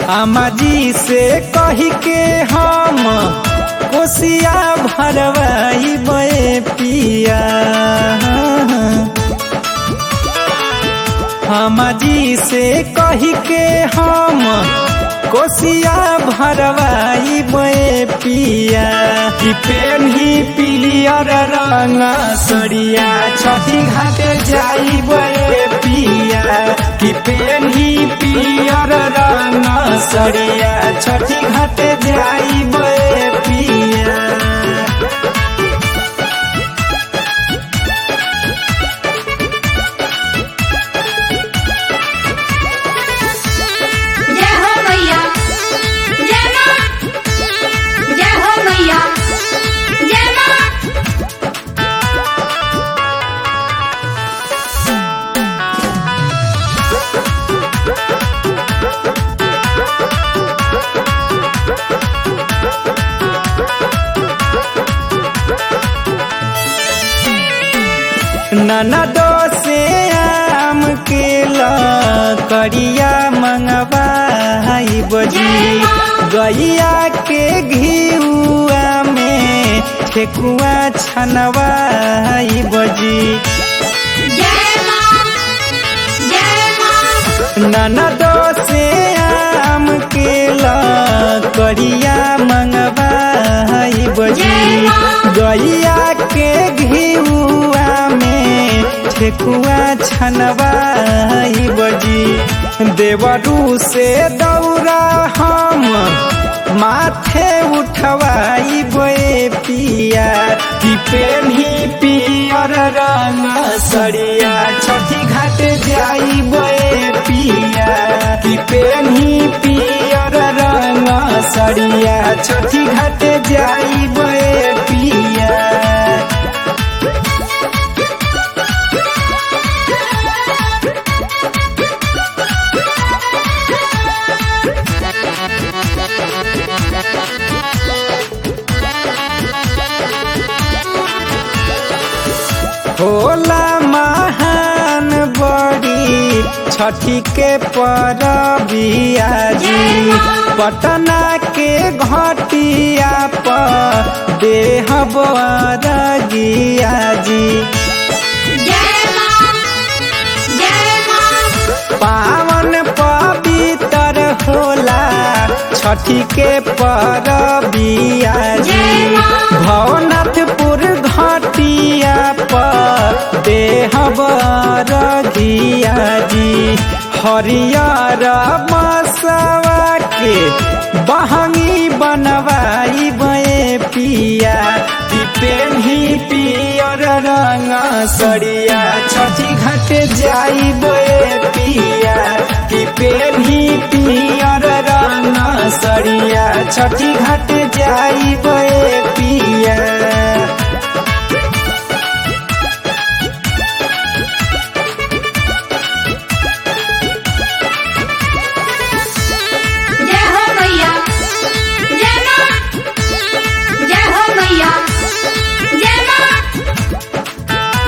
अम्मा जी से कही के हम कोसिया भरवाई बे पिया अम्मा जी से कही के हम कोसिया भरवाई बे पिया कि पेन्ही पिलियर रंग सरिया छठी घाटे जाई बे पिया कि पेन्ही पिलियर रंग सरिया छठी घाटे जाई बे पिया जय हो मैया जय माँ जय हो मैया जय माँ ननदो से आम के करिया मंगवाई बजी गैया के घिउआ में ठेकुआ छनवाई बजी जय माँ जय माँ ननदो से आम के करिया मंगवाई बजी गैया के घिउआ में ठेकुआ छनवाई बजी देवरू से दौरा हम माथे उठवाई बे पिया कि पेन्ही पियर रंग सरिया छठी घाट जाई बे पिया कि पेन्ही पियर रंग सरिया छठी घाट जाई बे पिया होला महान बड़ी छठी के परबिया जी पटना के घटिया पर देह बरगिया जी जय माँ जय माँ पावन पवित्र होला छठी के परबिया जी भवनाथपुर घाटिया पर देह बरगिया जी हरियर मसवा के बहंगी बनवाई बे पिया कि पेन्ही पियर रंग सरिया छठी घाट जाई बे पिया कि पेन्ही पियर रंग सरिया छठी घाट जाई बे पिया जय हो मैया जय माँ जय हो मैया जय माँ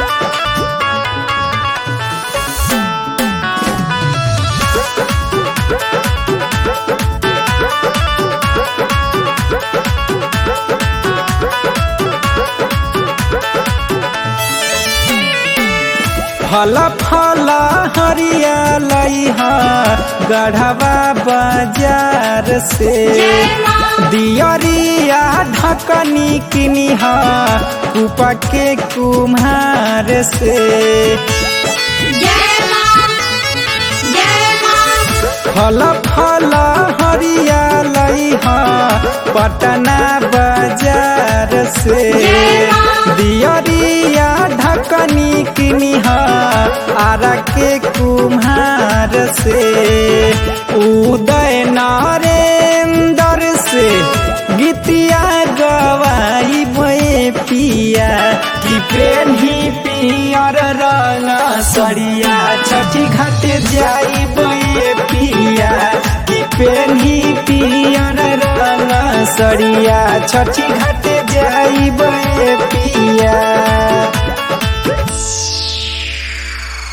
फल फल हरियालैहा गढ़वा बाजार से दियरिया ढकनी किनिहा कुपा के कुम्हार से जय माँ जय माँ फल फल हरियालैहा पटना बाजार से दियरिया ढकनी किनिहा आरा के कुम्हार से उदय नरेंद्र से गीतिया गवाई बे पिया कि पेन्ही पियर रंग सरिया छठी घाट जाई बे पिया कि पेन्ही पियर रंग सरिया छठी घाट जाई बे पिया